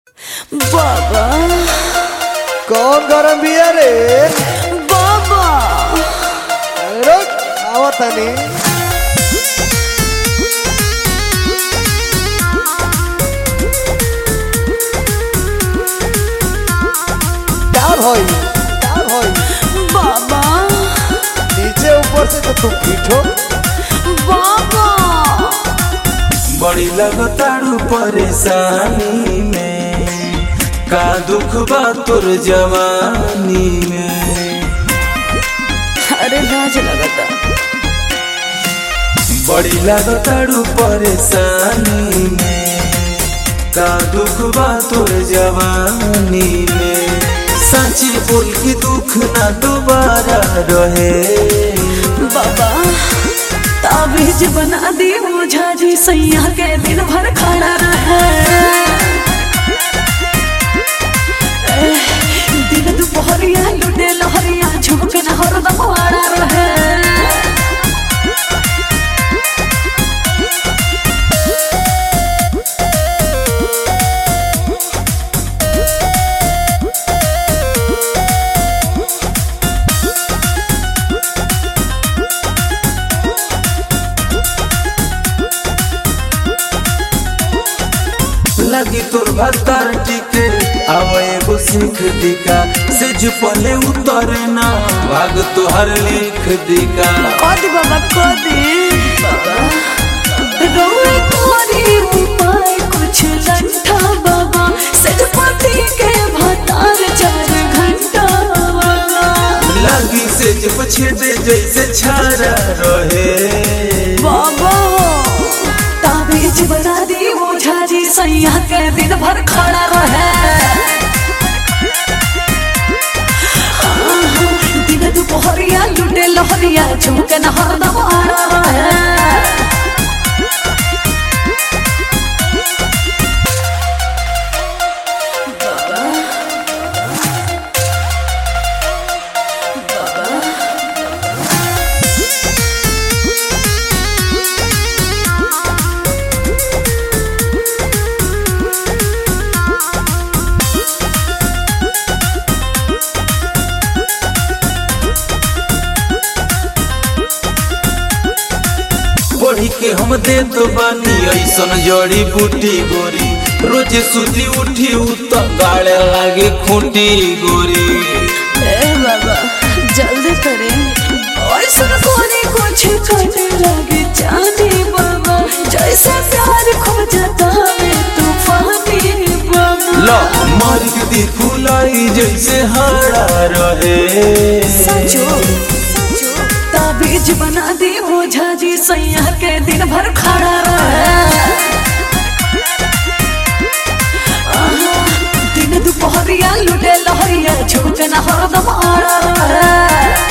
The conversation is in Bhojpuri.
बाबा कौन गरम बिया रे बाबा रुक आवतानी क्या भई क्या भई बाबा नीचे ऊपर से तो तुम पीठो बाबा बड़ी लगताड़ू परेशानी में का दुख बा तोर जवानी में अरे लाज लगता बड़ी लगताड़ू परेशानी में का दुख बा तोर जवानी में सच्ची बोल के दुख ना दोबारा रहे बाबा ताबीज बना दी मुझा जी सैया के दिन भर खड़ा रहे एह, दिन दुपहरिया लुटे लहरिया झुमक न हरदम आड़ा रहे लगी तोर भत्तर टिके आवे एगो सीख दिका सेज पले उतरे ना भाग तोहर लिख दिका कदी बाबा कदी रोए तोरी उपाय कुछ लंठा बाबा सजपति के भतार चार घंटा बाबा लगी सेज पछेदे जैसे छारा रहे बाबा ताबीज बना दी ओझा जी सैया के दिन भर खड़ा रहे आहा, दिन दुपहरिया लुटे लहरिया झुमके न हरदम आड़ा रहे पढ़ी के हम दे तो बानी ऐसन जड़ी बूटी गोरी रोज सुती उठी उत गाड़े लागे खूंटी गोरी ए बाबा जल्दी करे ऐसा कोने कुछ करने लगे जाने बाबा जैसे प्यार खो जाता है तूफानी बाबा लो मार के दी फुलाई जैसे हाड़ा रहे सचो ताबीज बना दी ओझा जी सैया के दिन भर खड़ा रहे आहा, दिन दुपहरिया लुटे लहरिया झुमके न हरदम आड़ा रहे